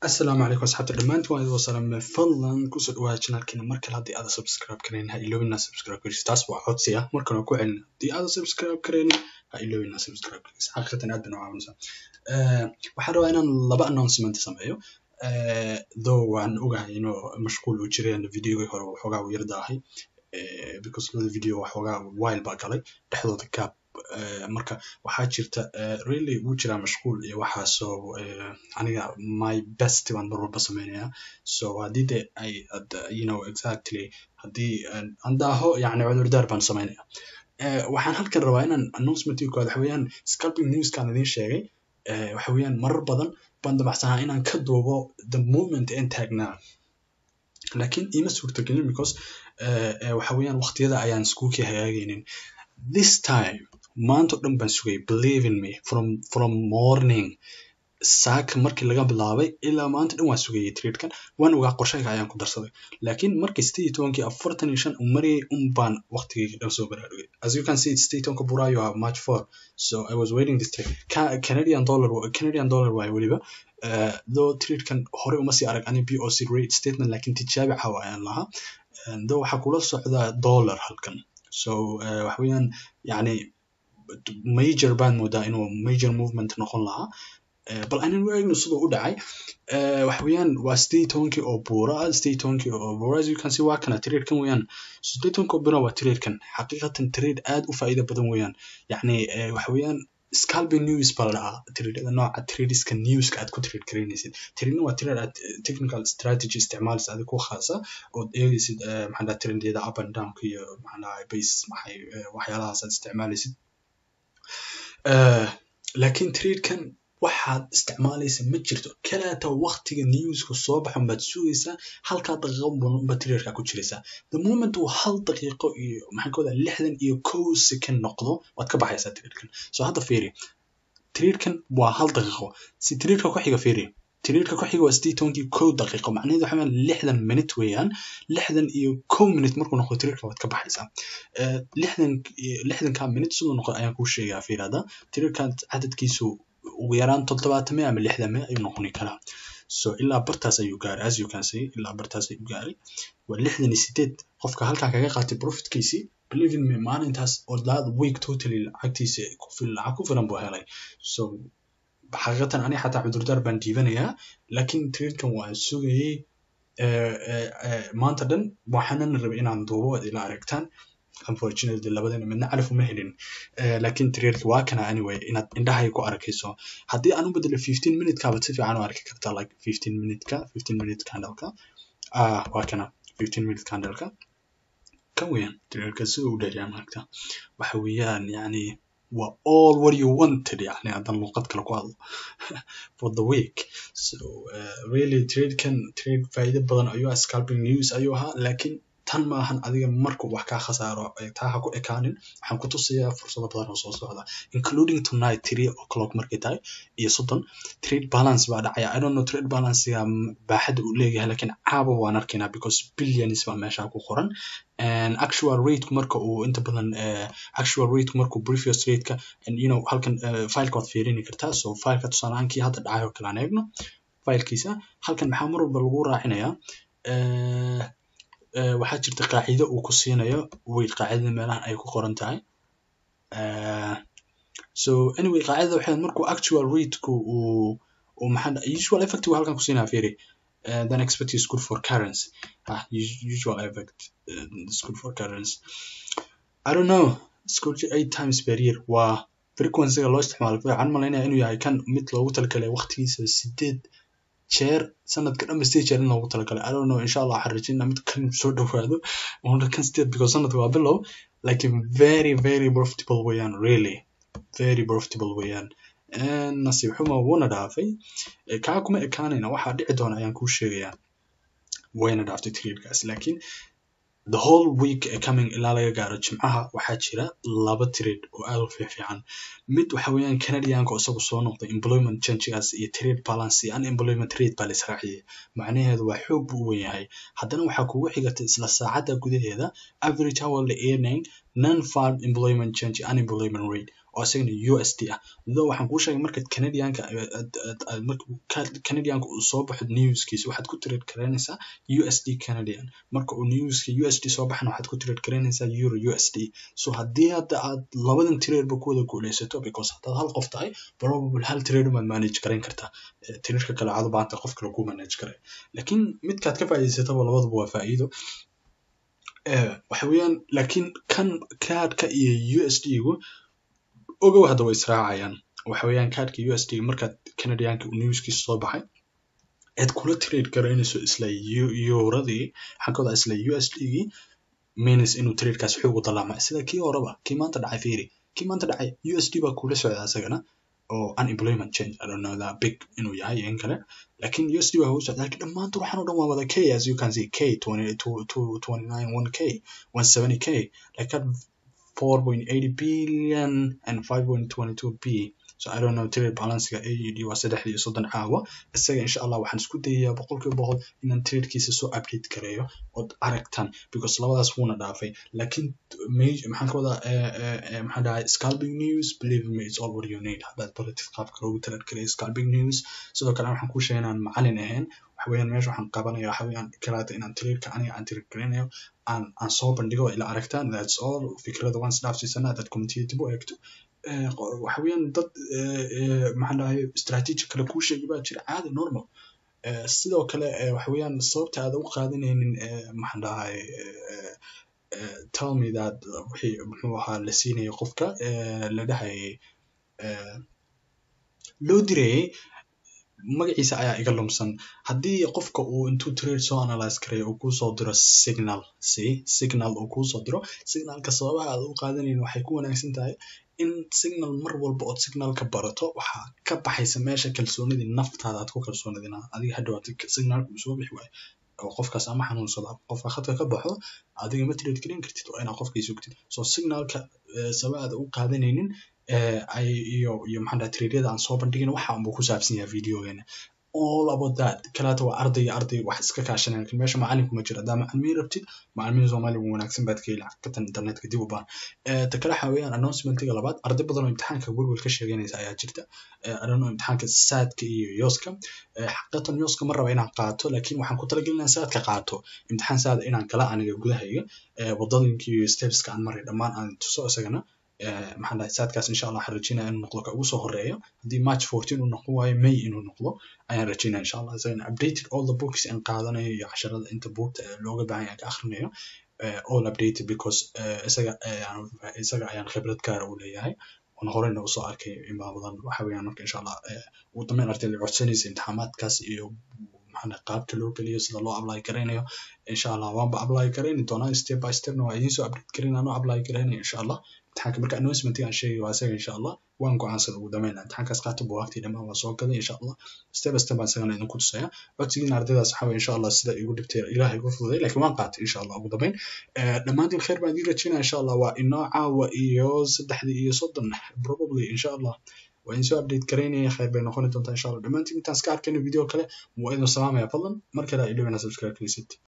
asalaamu calaykum asxaabta dhammaantiin waan idin salaamay fadlan kusoo dhawaada channelkeena mar kale haddii aadan subscribe karayn ha iloobina subscribe garis taas waa codsi ah markan waa ku celina haddii aadan subscribe karaynin ha iloobina subscribe garis xaqiiqatan aad bana caawinaysaa waxaan rabaa inaan laba announcement sameeyo though waan ogahay inuu mashquul uu jireen videogii hore waxoogaa uu yar daahay because labada video waxoogaa while baa galay dhexdooda gap marka waxaa jirta really wuu jiraa mashquul iyo waxaasoo aniga my best baan mar walba sameynaya so haddii de ay you know exactly haddii aan daaho yani cudurdaar baan sameynaya waxaan halkan rabaa inaan announcementii koowaad waxa weeyaan scalping newskaan idiin sheegay waxa weeyaan marar badan baan damacsanaa inaan ka duubo the moment aan taagnaa laakiin ima suurtagelin because waxa weeyaan waqtiyada ayaan iskuulkii hagaagaynin this time maanta o dhan baan sugay believe in me from from morning saaka markii laga bilaabay ilaa maanta dhan waan sugayay tradekan waan ogaa qorshayga ayaan ku darsaday laakiin markii sideed iyo tobankii afartan iyo shan uu marayay un baan waqtigayga dhan soo baraarugay as you can see sideed iyo tobanka buraayo ah march four so i was waiting this trade Ca canadian dollar canadian dollar waaye weliba uh, though tradekan hore uma sii arag ani b o c rate statement laakiin tijaabi caawa ayaan lahaa though waxaa kula socdaa dollar halkan so uh, waxa weeyaan yani major baan moodaa inuu major movement noqon lahaa bal anan u eegno siduu u dhacay waxa weeyaan waa sideed tobankii oo buura ah sideed tobankii oo buura as you can see waa kana tradekan weeyaan sideed tobankii oo buura waa tradekan xaqiiqatan trade aad u faa'iido badan weeyaan yacni waxa weeyaan scalping news baa la dhahaa tradada nooca tradeska newska aad ku trade garaynaysid tradena waa trade aad technical strategy isticmaalaysa adiga ku khaasa ood eegaysid maxaa dhaha trendyada up and downka iyo maxaa dhaha base maxay waxyaalahaas aad isticmaalaysid laakiin tradekan waxaad isticmaalaysa ma jirto kalaata waqtiga newska soo baxan baad sugaysaa halkaa daqiiqo unba traderka ku jiraysaa the moment uu hal daqiiqo iyo maxaan ka wadaa lixdan iyo kow second noqdo waad ka baxaysaa traderkan so hadda fiiri traderkan waa hal daqiiqo si traderka ku xiga fiiri traderka ku xiga waa sideed tobankii kow daqiiqo macnaheedu waxa weeyaan lixdan minute weeyaan lixdan iyo kow minute markuu noqdo traderka waad ka baxaysaa lixdan lixdanka minute siduu noqdo ayaan kuu sheegaa fiiri hadda traderkan cadadkiisu ugu yaraan toddobaatame ama lixdame ayuu noqoni karaa so ilaa bartaas ayuu gaaray as you can see ilaa bartaas ayuu gaaray waa lixdan iyo sideed qofka halkaa kaga qaatay profitkiisii believe in me maalintaas oo that week totally lacagtiisa lacag ku filan buu helay so xaqiiqatan aniga xataa cudurdaar baan dhiibanayaa laakiin tradekan waan sugayay maanta dhan waxaanan rabay inaan duubo ad ila aragtaan unfortunately labadana midna calaf uma helin laakiin traderka waa kana anyway inaad indhahay ku arkayso haddii aan u bedelo fifteen minute baad si fiican u arki kartaa like fifteen minute-ka fifteen minute candle-ka ah waa kana fifteen minute candle-ka kan weeyaan traderka sida u dheeryaa maaragta waxa weeyaan yani waa all what you wanted yani haddaan luuqad kale ku hadlo for the week so uh, really tradekan trade faa'iido badan ayuu ah scalping news ayuu ahaa laakiin tan maahan adiga markuu wax kaa khasaaro taa ha ku ekaanin waxaan ku tusayaa fursado badan oo soo socda including tonight three o'clock markay tahay iyo soddon trade balance baa dhacaya i don't know trade balancega baaxadda uu leeyahay laakiin caaba waan arkaynaa because billions baa meesha ku qoran and actual rate marka uu inta badan uh, actual rate markuu previous rateka and you know halkan uh, fileka waad fiirini kartaa so fileka tusaalahaankii hadda dhacay oo kale aan eegno filekiisa halkan maxaa mar walba lagu raacinayaa uh, waxaa jirta qaacido uu ku siinayo wait qaacidada meelahan ay ku qoran tahay so anyway qaacidada waxay markuu actual rateku uu uu maxaa usual effect uu halkan ku siinaya fiiri uh, then expect is good for currency ah usual effect uh, is good for currency I don't know scourge eight times per year waa frequency-ga loo isticmaalo waxaan malaynaya inuu yahay kan mid loogu talagalay waqtigiisa sideed jeer sanadka dhanba sideed jeer in loogu talagalay i don't know insha allah waxaan rajaynaa mid kan soo dhowaado una kan sideed because sanadka waa bilow laakiin very very profitable weeyaan really very profitable weeyaan nasiib xuma wuuna dhaafay kaa kuma ekaanayna waxaa dhici doona ayaan kuu sheegayaa wayna dhaaftay tradekaas laakiin the whole week coming ilaa laga gaaro jimcaha waxaa jira laba trade oo aad u fiifiican mid waxa weeyaan canadianka oo isagu soo noqday employment changegaas iyo trade balance iyo unemployment rate baa la israaciyay macnaheedu waa xoog buu u wen yahay haddana waxaa kugu xigata isla saacadda gudaheeda average hourly earning non farm employment change unemployment rate oo isagana USD ah though waxaan kuu sheegay markaad Canadianka Canadianka uu soo baxo newskiisa waxaad ku trade garanaysaa USD Canadian marka uu newska USD soo baxana waxaad ku trade garanaysaa Euro USD so haddii hadda aad labadan trade ba ku wada guuleysato because haddaad hal qof tahay probable hal trade umaad manage garayn kartaa trade-ka kale waxaad u baahantay qof kale kuu manage garay laakiin midkaad ka faa'iidaysataba labadaba waa faa'iido waxa weeyaan laakiin kan kaadhka iyo USD-gu ogow hadda way israacayaan waxa weeyaan kaadhka USD markaad Canadianka newskiisa soo baxay aad kula trade garaynayso isla euradii waxaan ka wadaa isla USD-gii means inuu tradekaas xoog u dalaamay sida kii horeba kii maanta dhacay fiiri kii maanta dhacay USD baa kula socda isagana oo unemployment change I don't know that big inuu yahay in kale laakiin USD baa hoos socda laakiin dhammaantood waxaan oo dhan waa wada K as you can see K 29 1K 170K like that 4.80 billion and 5.22 B so I don't know trade balancega AUD waa saddexdii iyo soddon caawa isaga insha allah waxaan isku dayayaa boqolkiiba boqol inaan tradekiisa soo update gareeyo ood aragtaan because labadaas wuuna dhaafay laakiin maxaan ka wadaa maxaan dhahay scalping news believe me it's all what you need haddaad baratid qaabka loogu trade gareeyo scalping news sidoo kale waxaan kuu sheegay inaan macalin ahayn waxa weeyaan meesha waxaan qabanaya waxa weeyaan kalaata inaan tradeka aniga aan trade garanayo aan aan soo bandhigo ila aragtaan that's all fikrada waan isdhaafsiisanaa dad community dib u eegto waxa weeyaan dad maxaan dhahay strategy kale kuu sheegi baa jira caadi normal sidoo kale waxa weeyaan sababta aad u qaadanaynin maxaan dhahay tell me that wixii muxuu ahaa la siinayo qofka la dhahayay loo dirayay magaciisa ayaa iga lumsan haddii qofka uu intuu trade soo analyze karayo uu kusoo diro signal si signal uu kusoo diro signalka sababaha aad u qaadanayn waxay ku wanaagsan tahay in signal mar walba ood signalka barato waxaa ka baxaysa meesha kalsoonidii naftaada aad ku kalsoonidina adiga hadhow signalka uu soo bixi waayo oo qofkaas ama xanuunsada qofka khadka ka baxo adiga ma trade garan kartid waa inaad qofkii sugtid so signalka sababa aad u qaadanaynin ay iyo iyo maxaan dhahay tradyada aan soo bandhigin waxa unbuu ku saabsan yahay videogeena all about that kalaata waa arday iyo arday wax iska kaashanaya lakin meesha macalinku ma jiro haddaa macalimiin rabtid macalimiin soomaaliga wanaagsan baad ka heli xaqiiqatan internetka dib u baan ta kale waxa weeyaan announcementiga labaad arday badan oo imtixaanka welwel ka sheeganaysa ayaa jirta adano imtixaanka saadka iyo yoska xaqiiqatan yoska ma raba inaan qaato laakiin waxaan ku talagelinaa saadka qaato imtixaan saada inaan gala aniga gudahayga wadadinka iyo stepska aan maray dhammaan aan tuso isagana maxaan dhahay saadkaas insha allah waxaan rajeynaya inuu noqdo ka ugu soo horeeyo haddii march fourteen uu noqon waayo may inuu noqdo ayaan rajeynaya insha allah isagana updated all the books aan qaadanayo iyo casharada inta buugta looga baahan yahay ka akhrinayo all updated because isaga isaga ayaan khibrad gaara u leeyahay oon horeyna usoo arkay inbaa badan waxa weeyaan marka insha allah ugu dambeyn ardayda codsanaysa imtixaamaadkaas iyo maxaa qaabka loo geliyo sida loo apply garaynayo insha allah waanba apply garayni doonaa step by stepna waa idiin soo update garayn anoo apply garaynayo insha allah imtixaanka marka announcementiga aan sheegay waa isaga insha allah waan go'aansada ugu dambeyn imtixaankaas qaata buugaagtii dhammaan waa soo gaday insha allah step by step baan isagana idinku tusaya codsigiina ardaydaas waxaa weye insha allah sida igu dhibtay ilaahay igu fududay laakiin waan qaatay insha allah ugu dambeyn dhammaantiin khayr baan idiin rajeynaya insha allah waa inoo caawa iyo saddexdii iyo soddon probably insha allah waa idin soo update garaynaya khayr bay noqoni doontaa insha allah dhammaantiin intaan iska arkayno video kale waa idin salaamaya fadlan mar kale ilowina subscribe kalisid